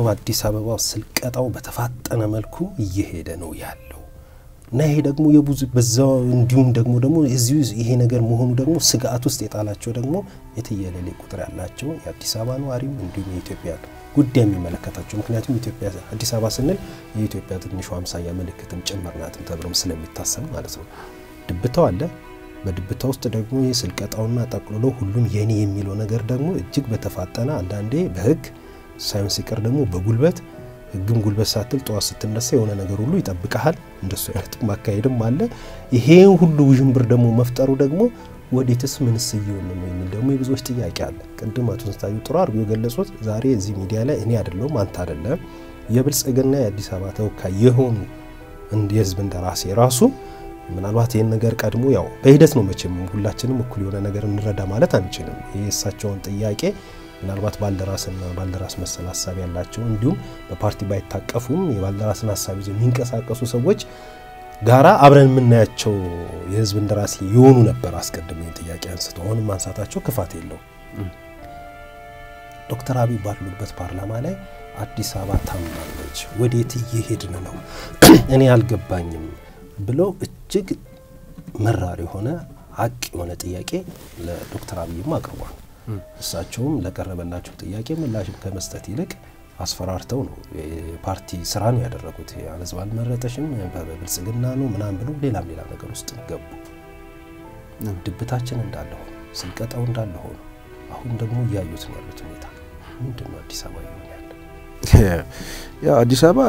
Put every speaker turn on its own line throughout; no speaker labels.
አዲስ አበባ ስልቀጣው በተፋጠነ መልኩ እየሄደ ነው ያለው እና ይሄ ደግሞ የብዙ በዛው እንዲሁም ደግሞ ደግሞ እዚሁ ይሄ ነገር መሆኑ ደግሞ ስጋት ውስጥ የጣላቸው ደግሞ የትየለሌ ቁጥር ያላቸው የአዲስ አበባ ነዋሪም እንዲሁም የኢትዮጵያ ጉዳይ የሚመለከታቸው ምክንያቱም ኢትዮጵያ አዲስ አበባ ስንል የኢትዮጵያ ትንሿ አምሳያ ምልክትም ጭምር ናትም ተብሎም ስለሚታሰብ ማለት ነው። ድብታው አለ። በድብታ ውስጥ ደግሞ ይህ ስልቀጣውና ጠቅልሎ ሁሉም የኔ የሚለው ነገር ደግሞ እጅግ በተፋጠነ አንዳንዴ በህግ ሳይንስ ሲቀር ደግሞ በጉልበት ህግም ጉልበት ሳትል ጠዋት ስትነሳ የሆነ ነገር ሁሉ ይጠብቀሃል። እንደሱ አይነት ማካሄድም አለ። ይሄን ሁሉ ውዥንብር ደግሞ መፍጠሩ ደግሞ ወዴትስ ምንስ እየሆን ነው የሚል ደግሞ የብዙዎች ጥያቄ አለ። ቅድም አቶ ስንታዩ ጥሩ አድርጎ የገለጹት ዛሬ እዚህ ሚዲያ ላይ እኔ አይደለሁም አንተ አይደለም የብልጽግና የአዲስ አበባ ተወካይ የሆኑ የህዝብ እንደራሴ ራሱ ምናልባት ይህን ነገር ቀድሞ ያው በሂደት ነው መቼም ሁላችንም እኩል የሆነ ነገር እንረዳ ማለት አንችልም። ይህ የእሳቸውን ጥያቄ ምናልባት ባልደራስና ባልደራስ መሰል ሀሳብ ያላቸው እንዲሁም በፓርቲ ባይታቀፉም የባልደራስን ሀሳብ ይዘው የሚንቀሳቀሱ ሰዎች ጋራ አብረን የምናያቸው የህዝብ እንደራሴ የሆኑ ነበር። አስቀድሞ ይህን ጥያቄ አንስተው አሁንም ማንሳታቸው ክፋት የለውም። ዶክተር አብይ ባሉበት ፓርላማ ላይ አዲስ አበባ ታምናለች፣ ወዴት እየሄድን ነው እኔ አልገባኝም ብለው እጅግ መራር የሆነ ሀቅ የሆነ ጥያቄ ለዶክተር አብይም አቅርቧል። እሳቸውም ለቀረበላቸው ጥያቄ ምላሽም ከመስጠት ይልቅ አስፈራርተው ነው የፓርቲ ስራ ነው ያደረጉት። ህዝብ አልመረጠሽም በብልጽግና ነው ምናምን ብለው ሌላም ሌላ ነገር ውስጥ ገቡ። ድብታችን እንዳለ ሆነ፣ ስልቀጣው እንዳለ ሆነ፣ አሁን ደግሞ እያዩት ነው ያሉት ሁኔታ ምንድን ነው? አዲስ አበባ ይሆን ያለ
ያው አዲስ አበባ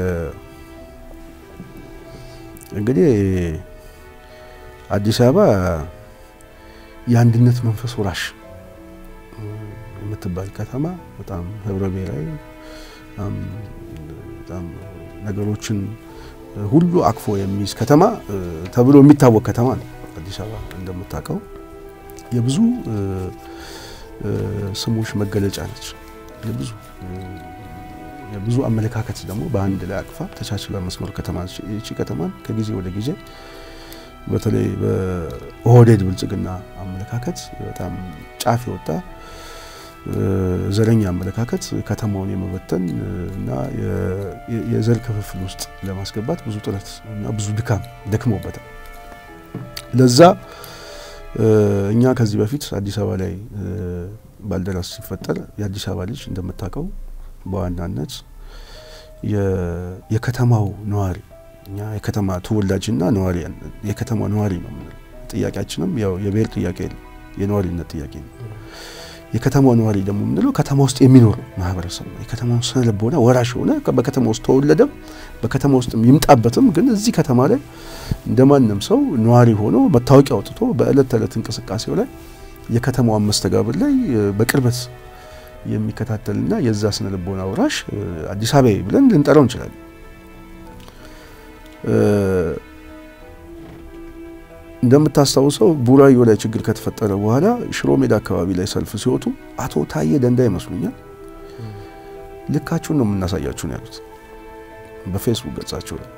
እንግዲህ አዲስ አበባ የአንድነት መንፈስ ወራሽ የምትባል ከተማ በጣም ህብረ ብሔራዊ በጣም ነገሮችን ሁሉ አቅፎ የሚይዝ ከተማ ተብሎ የሚታወቅ ከተማ ነው። አዲስ አበባ እንደምታውቀው የብዙ ስሞች መገለጫ ነች። የብዙ የብዙ አመለካከት ደግሞ በአንድ ላይ አቅፋ ተቻችላ መስመር ከተማ ነች። ይቺ ከተማን ከጊዜ ወደ ጊዜ በተለይ በኦህዴድ ብልጽግና አመለካከት በጣም ጫፍ የወጣ ዘረኛ አመለካከት ከተማውን የመበተን እና የዘር ክፍፍል ውስጥ ለማስገባት ብዙ ጥረት እና ብዙ ድካም ደክሞበታል። ለዛ እኛ ከዚህ በፊት አዲስ አበባ ላይ ባልደራስ ሲፈጠር የአዲስ አበባ ልጅ እንደምታውቀው በዋናነት የከተማው ነዋሪ እኛ የከተማ ተወላጅና ነዋሪ የከተማ ነዋሪ ነው የምንለው። ጥያቄያችንም ያው የብሔር ጥያቄ የነዋሪነት ጥያቄ ነው። የከተማው ነዋሪ ደግሞ የምንለው ከተማ ውስጥ የሚኖር ማህበረሰብ ነው። የከተማውን ስነ ልቦና ወራሽ የሆነ በከተማ ውስጥ ተወለደም በከተማ ውስጥ ይምጣበትም፣ ግን እዚህ ከተማ ላይ እንደማንም ሰው ነዋሪ ሆኖ መታወቂያ አውጥቶ በእለት ተዕለት እንቅስቃሴው ላይ የከተማዋን መስተጋብር ላይ በቅርበት የሚከታተልና የዛ ስነ ልቦና ወራሽ አዲስ አበባ ብለን ልንጠራው እንችላለን። እንደምታስታውሰው ቡራዮ ላይ ችግር ከተፈጠረ በኋላ ሽሮ ሜዳ አካባቢ ላይ ሰልፍ ሲወጡ አቶ ታዬ ደንዳ ይመስሉኛል ልካችሁን ነው የምናሳያችሁ ነው ያሉት በፌስቡክ ገጻቸው ላይ።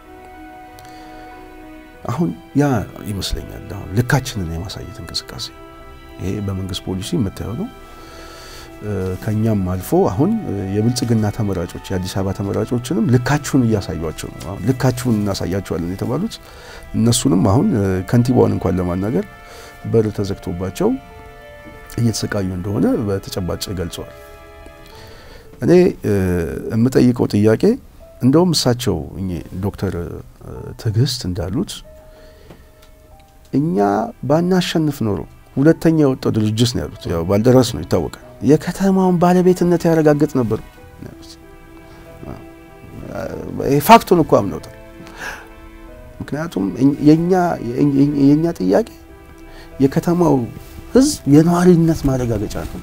አሁን ያ ይመስለኛል አሁን ልካችንን የማሳየት እንቅስቃሴ ይሄ በመንግስት ፖሊሲ የምታየው ነው። ከኛም አልፎ አሁን የብልጽግና ተመራጮች የአዲስ አበባ ተመራጮችንም ልካችሁን እያሳዩቸው ነው። አሁን ልካችሁን እናሳያቸዋለን የተባሉት እነሱንም አሁን ከንቲባውን እንኳን ለማናገር በር ተዘግቶባቸው እየተሰቃዩ እንደሆነ በተጨባጭ ገልጸዋል። እኔ የምጠይቀው ጥያቄ እንደውም እሳቸው ዶክተር ትዕግስት እንዳሉት እኛ ባናሸንፍ ኖሮ ሁለተኛ የወጣው ድርጅት ነው ያሉት። ያው ባልደራስ ነው ይታወቃል። የከተማውን ባለቤትነት ያረጋግጥ ነበር ያሉት። ፋክቱን እኮ አምነውታል። ምክንያቱም የእኛ ጥያቄ የከተማው ሕዝብ የነዋሪነት ማረጋገጫ ነው።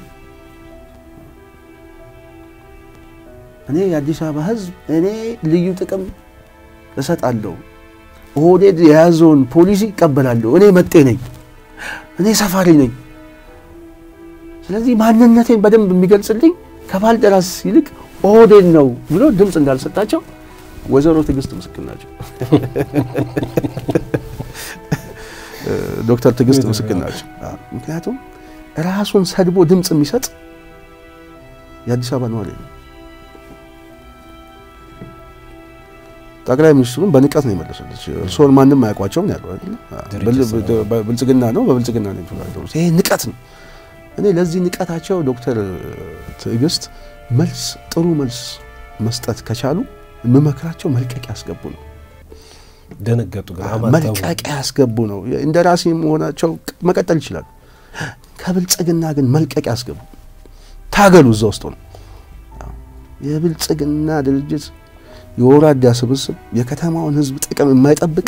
እኔ የአዲስ አበባ ሕዝብ እኔ ልዩ ጥቅም እሰጣለሁ፣ ኦህዴድ የያዘውን ፖሊሲ ይቀበላለሁ፣ እኔ መጤ ነኝ፣ እኔ ሰፋሪ ነኝ ስለዚህ ማንነቴን በደንብ የሚገልጽልኝ ከባልደራስ ይልቅ ኦህዴድ ነው ብሎ ድምፅ እንዳልሰጣቸው ወይዘሮ ትዕግስት ምስክር ናቸው። ዶክተር ትዕግስት ምስክር ናቸው። ምክንያቱም ራሱን ሰድቦ ድምፅ የሚሰጥ የአዲስ አበባ ነዋሪ ነው። ጠቅላይ ሚኒስትሩን በንቀት ነው የመለሰለች። እርስዎን ማንም አያውቋቸውም ነው ያለው አይደል? ብልጽግና ነው በብልጽግና ነው የሚተዳደሩት። ይሄ ንቀት ነው። እኔ ለዚህ ንቀታቸው ዶክተር ትዕግስት መልስ ጥሩ መልስ መስጠት ከቻሉ የምመክራቸው መልቀቂያ ያስገቡ ነው።
ደነገጡ። ግን
መልቀቂያ ያስገቡ ነው። እንደ ራሴ መሆናቸው መቀጠል ይችላሉ። ከብልጽግና ግን መልቀቂያ ያስገቡ። ታገሉ። እዛ ውስጥ ነው የብልጽግና ድርጅት የወራዳ ስብስብ የከተማውን ሕዝብ ጥቅም የማይጠብቅ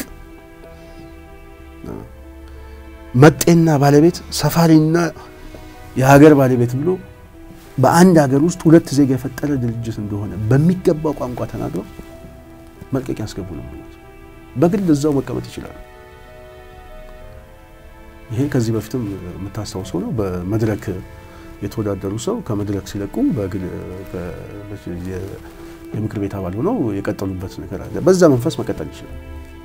መጤና ባለቤት ሰፋሪና የሀገር ባለቤት ብሎ በአንድ ሀገር ውስጥ ሁለት ዜጋ የፈጠረ ድርጅት እንደሆነ በሚገባው ቋንቋ ተናግረው መልቀቂያ ያስገቡ ነው ማለት። በግል እዛው መቀመጥ ይችላሉ። ይሄ ከዚህ በፊትም የምታስታውሰው ነው። በመድረክ የተወዳደሩ ሰው ከመድረክ ሲለቁ የምክር ቤት አባል ሆነው የቀጠሉበት ነገር አለ። በዛ መንፈስ መቀጠል ይችላል።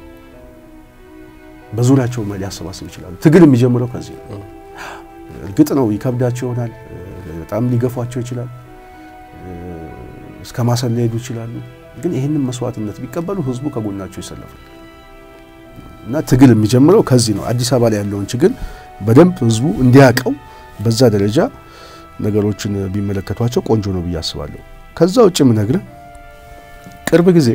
በዙሪያቸው ሊያሰባስብ ይችላሉ። ትግል የሚጀምረው ከዚህ ነው። እርግጥ ነው ይከብዳቸው ይሆናል። በጣም ሊገፏቸው ይችላል። እስከ ማሰል ሊሄዱ ይችላሉ። ግን ይህንን መስዋዕትነት ቢቀበሉ ህዝቡ ከጎናቸው ይሰለፋል እና ትግል የሚጀምረው ከዚህ ነው። አዲስ አበባ ላይ ያለውን ችግር በደንብ ህዝቡ እንዲያውቀው በዛ ደረጃ ነገሮችን ቢመለከቷቸው ቆንጆ ነው ብዬ አስባለሁ። ከዛ ውጭ የምነግርህ ቅርብ ጊዜ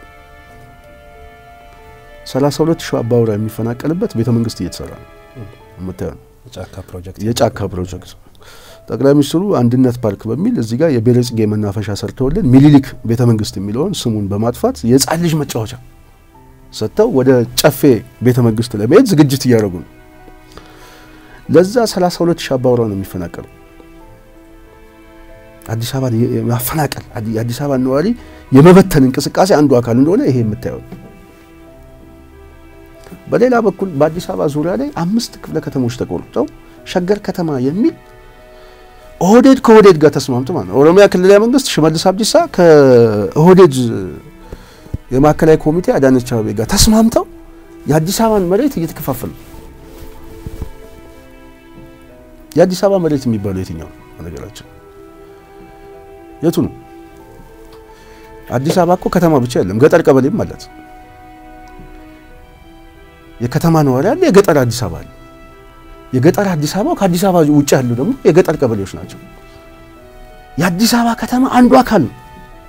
32 ሺህ አባወራ የሚፈናቀልበት ቤተ መንግስት እየተሰራ ነው። የምታየው የጫካ ፕሮጀክት ጠቅላይ ሚኒስትሩ አንድነት ፓርክ በሚል እዚህ ጋር የቤለጽጌ መናፈሻ ሰርተውልን ሚኒሊክ ቤተ መንግስት የሚለውን ስሙን በማጥፋት የህፃን ልጅ መጫወቻ ሰጥተው ወደ ጨፌ ቤተ መንግስት ለመሄድ ዝግጅት እያደረጉ ነው። ለዛ 32 ሺህ አባወራ ነው የሚፈናቀሉ። አዲስ አበባ ማፈናቀል የአዲስ አበባ ነዋሪ የመበተን እንቅስቃሴ አንዱ አካል እንደሆነ ይሄ የምታየው። በሌላ በኩል በአዲስ አበባ ዙሪያ ላይ አምስት ክፍለ ከተሞች ተቆርጠው ሸገር ከተማ የሚል ኦህዴድ ከኦህዴድ ጋር ተስማምቶ ማለት ነው። ኦሮሚያ ክልላዊ መንግስት ሽመልስ አብዲሳ ከኦህዴድ የማዕከላዊ ኮሚቴ አዳነች አቤቤ ጋር ተስማምተው የአዲስ አበባን መሬት እየተከፋፈሉ የአዲስ አበባ መሬት የሚባለው የትኛው ነው? ነገራችን የቱ ነው? አዲስ አበባ እኮ ከተማ ብቻ የለም፣ ገጠር ቀበሌም አላት። የከተማ ነዋሪ አለ፣ የገጠር አዲስ አበባ አለ። የገጠር አዲስ አበባ ከአዲስ አበባ ውጭ ያሉ ደግሞ የገጠር ቀበሌዎች ናቸው። የአዲስ አበባ ከተማ አንዱ አካል ነው።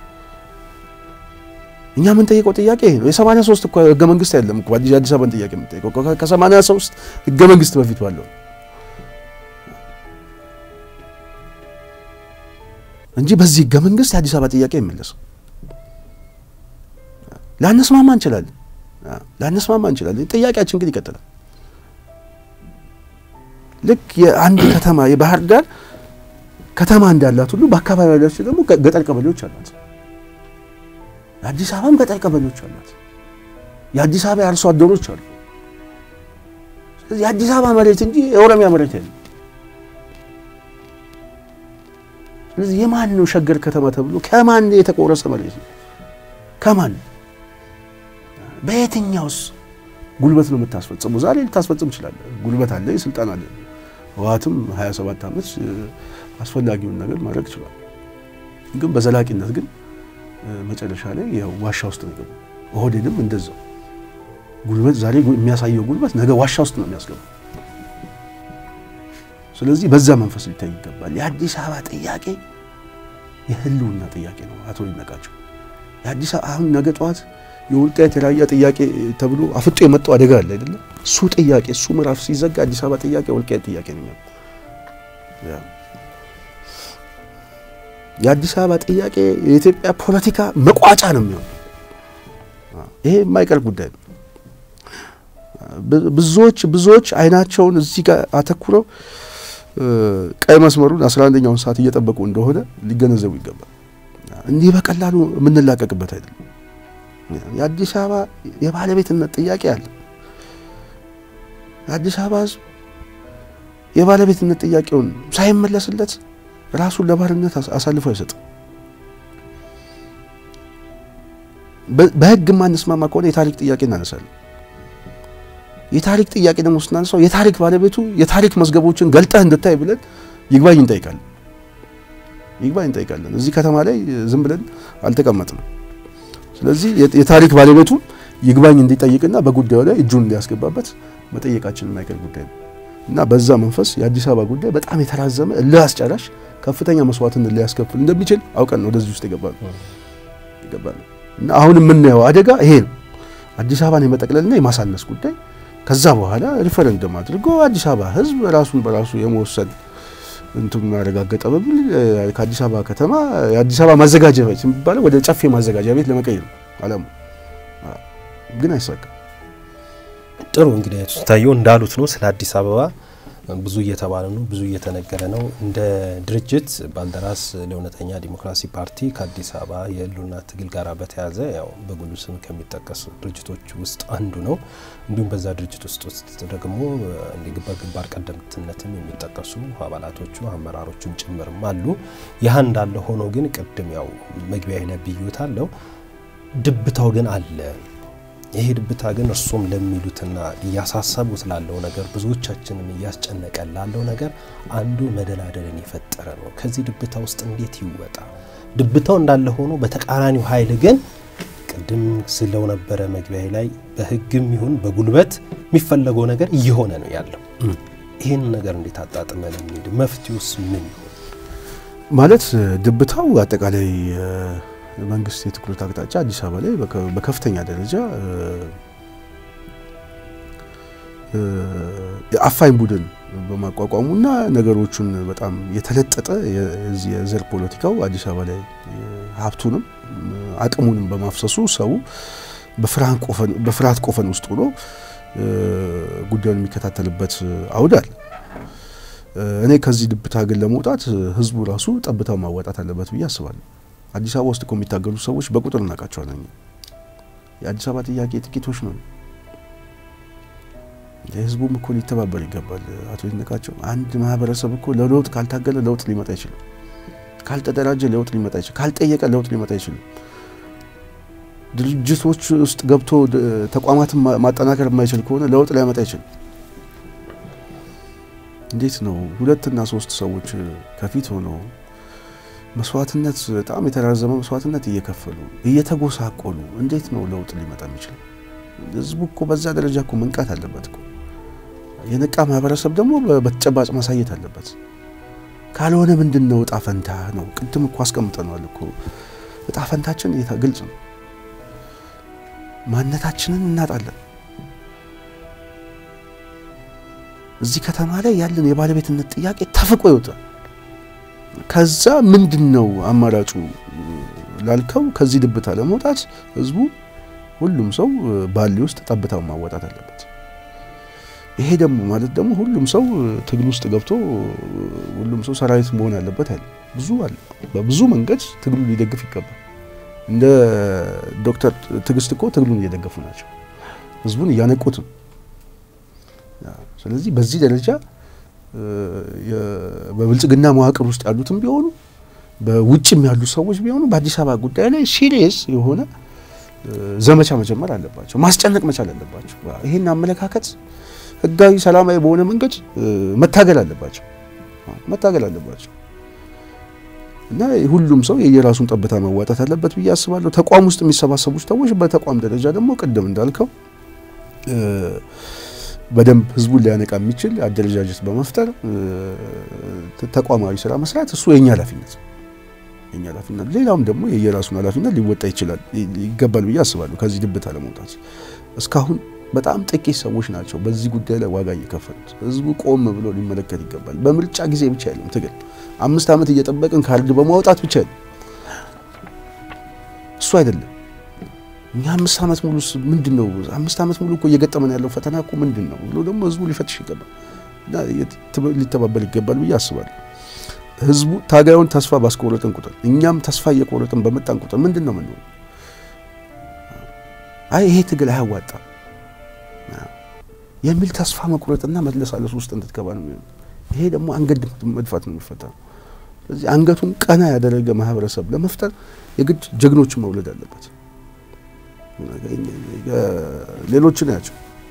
እኛ የምንጠይቀው ጥያቄ ይሄ ነው። የሰማንያ ሶስት እኮ ህገ መንግስት አይደለም እኮ የአዲስ አበባን ጥያቄ የምንጠይቀው ከሰማንያ ሶስት ህገ መንግስት በፊት ባለው እንጂ በዚህ ህገ መንግስት የአዲስ አበባ ጥያቄ አይመለስም። ላንስማማ እንችላለን፣ ላንስማማ እንችላለን። ጥያቄያችን ግን ይቀጥላል። ልክ የአንድ ከተማ የባህር ዳር ከተማ እንዳላት ሁሉ በአካባቢ ያላቸው ደግሞ ገጠር ቀበሌዎች አሏት። የአዲስ አበባም ገጠር ቀበሌዎች አሏት። የአዲስ አበባ የአርሶ አደሮች አሉ። ስለዚህ የአዲስ አበባ መሬት እንጂ የኦሮሚያ መሬት የለም። ስለዚህ የማን ነው ሸገር ከተማ ተብሎ ከማን የተቆረሰ መሬት ነው? ከማን በየትኛውስ ጉልበት ነው የምታስፈጽመው? ዛሬ ልታስፈጽም ይችላል። ጉልበት አለ፣ ስልጣን አለ። ህወሓትም 27 ዓመት አስፈላጊውን ነገር ማድረግ ይችላል። ግን በዘላቂነት ግን መጨረሻ ላይ ያው ዋሻ ውስጥ ነው የገቡ። ኦህዴድም እንደዛው ጉልበት ዛሬ የሚያሳየው ጉልበት ነገ ዋሻ ውስጥ ነው የሚያስገባው። ስለዚህ በዛ መንፈስ ሊታይ ይገባል። የአዲስ አበባ ጥያቄ የህልውና ጥያቄ ነው። አቶ ይነቃቸው የአዲስ አበባ አሁን ነገ ጠዋት የወልቃይት የራያ ጥያቄ ተብሎ አፍጦ የመጣው አደጋ አለ አይደለም? እሱ ጥያቄ እሱ ምዕራፍ ሲዘጋ አዲስ አበባ ጥያቄ ወልቃይት ጥያቄ ነው። የአዲስ አበባ ጥያቄ የኢትዮጵያ ፖለቲካ መቋጫ ነው የሚሆነው። ይሄ የማይቀር ጉዳይ ነው። ብዙዎች ብዙዎች አይናቸውን እዚህ ጋር አተኩረው ቀይ መስመሩን አስራ አንደኛውን ሰዓት እየጠበቁ እንደሆነ ሊገነዘቡ ይገባል። እንዲህ በቀላሉ የምንላቀቅበት አይደለም። የአዲስ አበባ የባለቤትነት ጥያቄ አለ። የአዲስ አበባ ሕዝብ የባለቤትነት ጥያቄውን ሳይመለስለት ራሱን ለባርነት አሳልፎ አይሰጥም። በሕግ የማንስማማ ከሆነ የታሪክ ጥያቄ እናነሳለን። የታሪክ ጥያቄ ደግሞ ስናነሳው የታሪክ ባለቤቱ የታሪክ መዝገቦችን ገልጠህ እንድታይ ብለን ይግባኝ እንጠይቃለን። ይግባኝ እንጠይቃለን። እዚህ ከተማ ላይ ዝም ብለን አልተቀመጥንም። ስለዚህ የታሪክ ባለቤቱ ይግባኝ እንዲጠይቅና በጉዳዩ ላይ እጁን እንዲያስገባበት መጠየቃችን የማይቀር ጉዳይ ነው እና በዛ መንፈስ የአዲስ አበባ ጉዳይ በጣም የተራዘመ እልህ አስጨራሽ ከፍተኛ መስዋዕትነት ሊያስከፍል እንደሚችል አውቀን ነው ወደዚህ ውስጥ የገባነው ይገባል እና አሁን የምናየው አደጋ ይሄ ነው። አዲስ አበባን የመጠቅለልና የማሳነስ ጉዳይ ከዛ በኋላ ሪፈረንደም አድርጎ አዲስ አበባ ሕዝብ ራሱን በራሱ የመወሰን እንትን ያረጋገጠ በሚል ከአዲስ አበባ ከተማ የአዲስ አበባ ማዘጋጃ ቤት የሚባለው ወደ ጨፌ ማዘጋጃ ቤት ለመቀየር ነው አላማ፣ ግን አይሳካም።
ጥሩ እንግዲህ ታየው እንዳሉት ነው። ስለ አዲስ አበባ ብዙ እየተባለ ነው፣ ብዙ እየተነገረ ነው። እንደ ድርጅት ባልደራስ ለእውነተኛ ዲሞክራሲ ፓርቲ ከአዲስ አበባ የህልውና ትግል ጋር በተያያዘ ያው በጉልህ ስም ከሚጠቀሱ ድርጅቶች ውስጥ አንዱ ነው። እንዲሁም በዛ ድርጅት ውስጥ ውስጥ ደግሞ በግንባር ቀደምትነትም የሚጠቀሱ አባላቶቹ አመራሮቹም ጭምርም አሉ። ያህ እንዳለ ሆኖ ግን ቅድም ያው መግቢያ ላይ ብዩታለው ድብታው ግን አለ። ይሄ ድብታ ግን እርሶም ለሚሉትና እያሳሰቡት ላለው ነገር ብዙዎቻችንም እያስጨነቀ ላለው ነገር አንዱ መደላደልን የፈጠረ ነው። ከዚህ ድብታ ውስጥ እንዴት ይወጣ? ድብታው እንዳለ ሆኖ በተቃራኒው ኃይል ግን ቅድም ስለው ነበረ መግቢያ ላይ በህግም ይሁን በጉልበት የሚፈለገው ነገር እየሆነ ነው ያለው። ይህን ነገር እንዴት አጣጥመን እንሂድ? መፍትሄውስ ምን ይሆን?
ማለት ድብታው አጠቃላይ መንግስት የትኩረት አቅጣጫ አዲስ አበባ ላይ በከፍተኛ ደረጃ የአፋኝ ቡድን በማቋቋሙና ነገሮቹን በጣም የተለጠጠ የዘር ፖለቲካው አዲስ አበባ ላይ ሀብቱንም አቅሙንም በማፍሰሱ ሰው በፍርሃት ቆፈን ውስጥ ሆኖ ጉዳዩን የሚከታተልበት አውዳል። እኔ ከዚህ ድብታ ግን ለመውጣት ህዝቡ ራሱ ጠብታው ማዋጣት አለበት ብዬ አስባለሁ። አዲስ አበባ ውስጥ እኮ የሚታገሉ ሰዎች በቁጥር እናውቃቸዋለን። የአዲስ አበባ ጥያቄ ጥቂቶች ነው። የህዝቡም እኮ ሊተባበር ይገባል። አቶ ይድነቃቸው አንድ ማህበረሰብ እኮ ለለውጥ ካልታገለ ለውጥ ሊመጣ አይችልም። ካልተደራጀ ለውጥ ሊመጣ አይችልም። ካልጠየቀ ለውጥ ሊመጣ አይችልም። ድርጅቶች ውስጥ ገብቶ ተቋማትን ማጠናከር የማይችል ከሆነ ለውጥ ሊያመጣ አይችልም። እንዴት ነው ሁለትና ሶስት ሰዎች ከፊት ሆነው መስዋዕትነት በጣም የተራዘመ መስዋዕትነት እየከፈሉ እየተጎሳቆሉ እንዴት ነው ለውጥ ሊመጣ የሚችለው? ህዝቡ እኮ በዛ ደረጃ እኮ መንቃት አለበት እኮ። የነቃ ማህበረሰብ ደግሞ በተጨባጭ ማሳየት አለበት። ካልሆነ ምንድን ነው እጣ ፈንታ ነው? ቅድም እኮ አስቀምጠነዋል እኮ እጣ ፈንታችን ግልጽ ነው። ማንነታችንን እናጣለን። እዚህ ከተማ ላይ ያለን የባለቤትነት ጥያቄ ተፍቆ ይወጣል። ከዛ ምንድን ነው አማራጩ ላልከው፣ ከዚህ ድብታ ለመውጣት ህዝቡ ሁሉም ሰው ባሊ ውስጥ ጠብታውን ማወጣት አለበት። ይሄ ደግሞ ማለት ደግሞ ሁሉም ሰው ትግል ውስጥ ገብቶ ሁሉም ሰው ሰራዊት መሆን አለበት አይደል። ብዙ አለ። በብዙ መንገድ ትግሉ ሊደግፍ ይገባል። እንደ ዶክተር ትዕግስት እኮ ትግሉን እየደገፉ ናቸው፣ ህዝቡን እያነቁት ነው። ስለዚህ በዚህ ደረጃ በብልጽግና መዋቅር ውስጥ ያሉትም ቢሆኑ በውጭም ያሉ ሰዎች ቢሆኑ በአዲስ አበባ ጉዳይ ላይ ሲሪየስ የሆነ ዘመቻ መጀመር አለባቸው፣ ማስጨነቅ መቻል አለባቸው። ይህን አመለካከት ህጋዊ፣ ሰላማዊ በሆነ መንገድ መታገል አለባቸው መታገል አለባቸው እና ሁሉም ሰው የየራሱን ጠብታ መዋጣት አለበት ብዬ አስባለሁ። ተቋም ውስጥ የሚሰባሰቡ ሰዎች በተቋም ደረጃ ደግሞ ቅድም እንዳልከው በደንብ ህዝቡን ሊያነቃ የሚችል አደረጃጀት በመፍጠር ተቋማዊ ስራ መስራት እሱ የኛ ኃላፊነት የኛ ኃላፊነት። ሌላውም ደግሞ የየራሱን ኃላፊነት ሊወጣ ይችላል ይገባል ብዬ አስባለሁ። ከዚህ ድብታ ለመውጣት እስካሁን በጣም ጥቂት ሰዎች ናቸው በዚህ ጉዳይ ላይ ዋጋ እየከፈሉት። ህዝቡ ቆም ብሎ ሊመለከት ይገባል። በምርጫ ጊዜ ብቻ አይደለም ትግል፣ አምስት ዓመት እየጠበቅን ካርድ በማውጣት ብቻ አይደለም እሱ አይደለም እኛ አምስት ዓመት ሙሉ ምንድን ነው አምስት ዓመት ሙሉ እኮ እየገጠመን ያለው ፈተና እኮ ምንድን ነው ብሎ ደግሞ ህዝቡ ሊፈትሽ ይገባል እና ሊተባበል ይገባል ብዬ አስባለሁ። ህዝቡ ታጋዩን ተስፋ ባስቆረጥን ቁጥር እኛም ተስፋ እየቆረጥን በመጣን ቁጥር ምንድን ነው ምን አይ ይሄ ትግል አያዋጣም የሚል ተስፋ መቁረጥና መለሳለስ ውስጥ እንድትገባ ነው የሚሆነው። ይሄ ደግሞ አንገት መድፋት ነው የሚፈጠረው። ስለዚህ አንገቱን ቀና ያደረገ ማህበረሰብ ለመፍጠር የግድ ጀግኖችን መውለድ አለበት። ሌሎች ናቸው።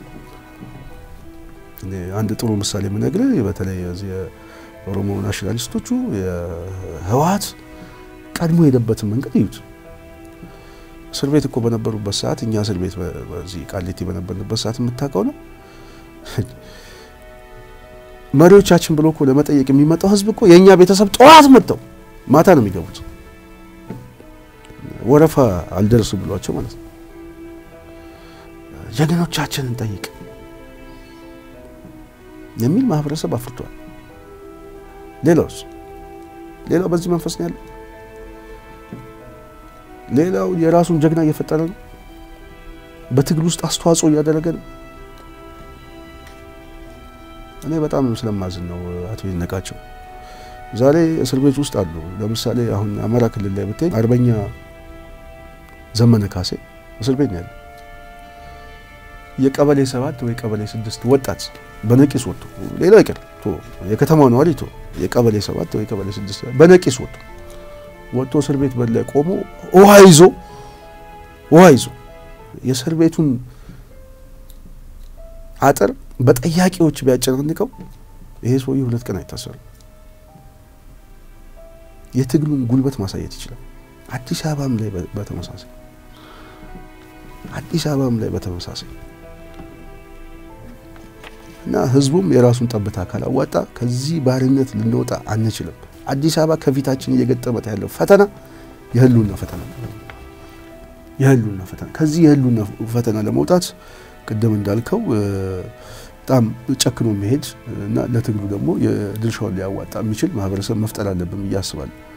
አንድ ጥሩ ምሳሌ የምነግርህ በተለይ እዚህ የኦሮሞ ናሽናሊስቶቹ የህወሓት ቀድሞ የሄደበትን መንገድ እዩት። እስር ቤት እኮ በነበሩበት ሰዓት እኛ እስር ቤት በዚህ ቃሊቲ በነበርንበት ሰዓት የምታውቀው ነው። መሪዎቻችን ብሎ እኮ ለመጠየቅ የሚመጣው ህዝብ እኮ የእኛ ቤተሰብ ጠዋት መጥተው ማታ ነው የሚገቡት። ወረፋ አልደርስ ብሏቸው ማለት ነው። ጀግኖቻችንን ጠይቅ የሚል ማህበረሰብ አፍርቷል። ሌላውስ ሌላው በዚህ መንፈስ ነው ያለው። ሌላው የራሱን ጀግና እየፈጠረ ነው። በትግል ውስጥ አስተዋጽኦ እያደረገ ነው። እኔ በጣም ስለማዝን ነው አቶ ይነቃቸው ዛሬ እስር ቤት ውስጥ አሉ። ለምሳሌ አሁን አማራ ክልል ላይ ብትሄድ አርበኛ ዘመነ ካሴ እስር ቤት ነው ያለ። የቀበሌ ሰባት ወይ ቀበሌ ስድስት ወጣት በነቂስ ወጥቶ ሌላው ይቅር የከተማው ነዋሪ ቶ የቀበሌ ሰባት ወይ ቀበሌ ስድስት በነቂስ ወጥቶ ወጥቶ እስር ቤት በር ላይ ቆሞ ውሃ ይዞ ውሃ ይዞ የእስር ቤቱን አጥር በጠያቂዎች ቢያጨናንቀው ይሄ ሰውዬ ሁለት ቀን አይታሰርም። የትግሉን ጉልበት ማሳየት ይችላል። አዲስ አበባም ላይ በተመሳሳይ አዲስ አበባም ላይ በተመሳሳይ እና ህዝቡም የራሱን ጠብታ ካላዋጣ ከዚህ ባርነት ልንወጣ አንችልም። አዲስ አበባ ከፊታችን እየገጠመት ያለው ፈተና የህልውና ፈተና የህልውና ፈተና ከዚህ የህልውና ፈተና ለመውጣት ቅድም እንዳልከው በጣም ጨክኖ መሄድ እና ለትግሉ ደግሞ የድርሻውን ሊያዋጣ የሚችል ማህበረሰብ መፍጠር አለብን ብዬ አስባለሁ።